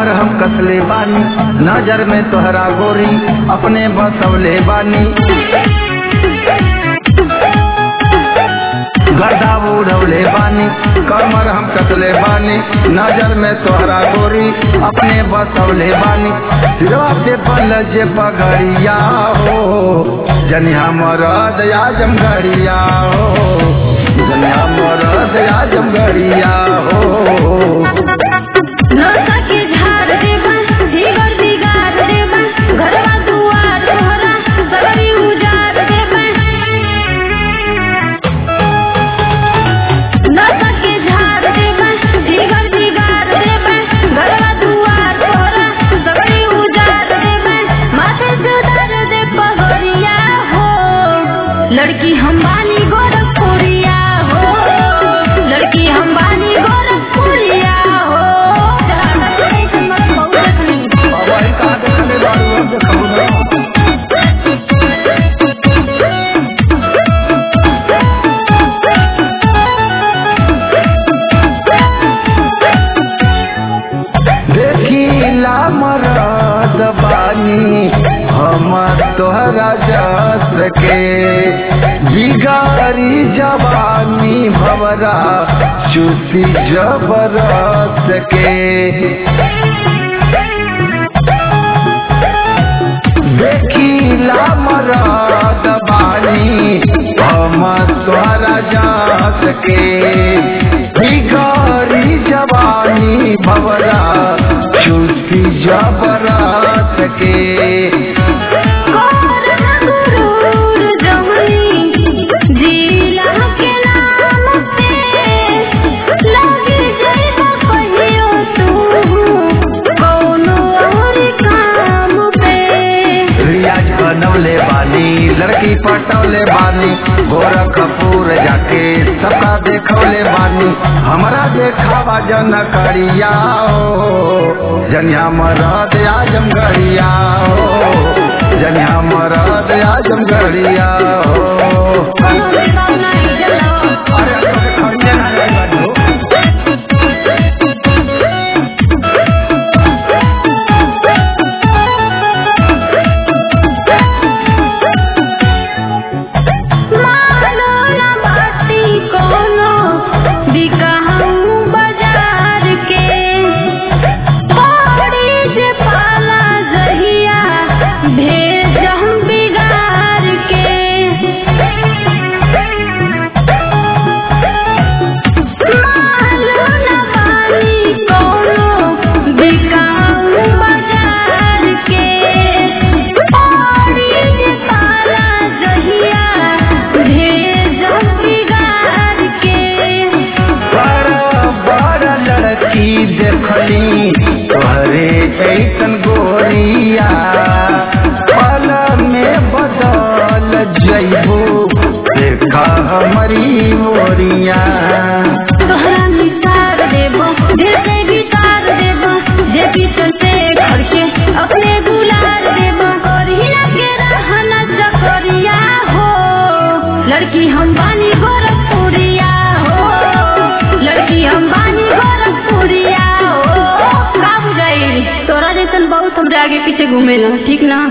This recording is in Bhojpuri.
हम कसले बानी नजर में तोहरा गोरी अपने बसवले बानी गदा उड़वले बानी कमर हम कसले बानी नजर में तोहरा गोरी अपने बसवले बानी सिरवा पे बल जे पगड़िया हो जनी हमर दया जमगड़िया हो जनी हमर दया जमगड़िया हो नौका के झाड़ देबा जीगर बिगाड़ देबा घरवा दुआर तोहरा सगरी उजाड़ देबा नौका के झाड़ देबा जीगर बिगाड़ देबा घरवा दुआर तोहरा सगरी उजाड़ देबा माथे से उतार दे पगड़िया हो लड़की हम बानी गोरखपुरिया हो लड़की हम बानी गोरखपुरिया हो बाबा ही कहाँ देखले बारू हम देखबो ना देखिला मरद बानी हम तोहरा जस के बिगारी जवानी भवरा चूसी जबरस के देखिला मरद बानी हम तोहरा जस के बिगारी जवानी भवरा चूसी जबरस के गुरूर जमुनी जिला के नाम पे लगी जइबा कहियो तू कौनो और काम पे रियाज बनवले बानी लड़की पटवले बानी गोरखपुर जाके सबका देखवले बानी हमरा देखावा जन करिया हो जनिया मरद आजम गरिया हो जनिया मरद आजम गरिया हो कोनो बेगाव नहीं जलावा अरे तोके खंडे ना जाई बानी हो। मानो ना बाती कोनो बिकाहू बाजार के पड़ी जे पाला जहिया भेज हम बिगाड़ के मानो ना बाती कोनो बिकाहू बाजार के पड़ी जे पाला जहिया भेज हम बिगाड़ के बड़ा बड़ा लड़की देखली तोहरे ऐसन गोरिया पल में बदल जइबू देखा हमारी मोरिया तोहरा निसार देबो दिल से बितार देबो जे पीछे से घर के अपने गुलार देबो करिया के रहना चकरिया हो लड़की हम बानी गोरखपुरिया हो लड़की हम बानी गोरखपुरिया हो का बुझाई तोरा जैसन बहुत हमरे आगे पीछे घूमेला ठीक ना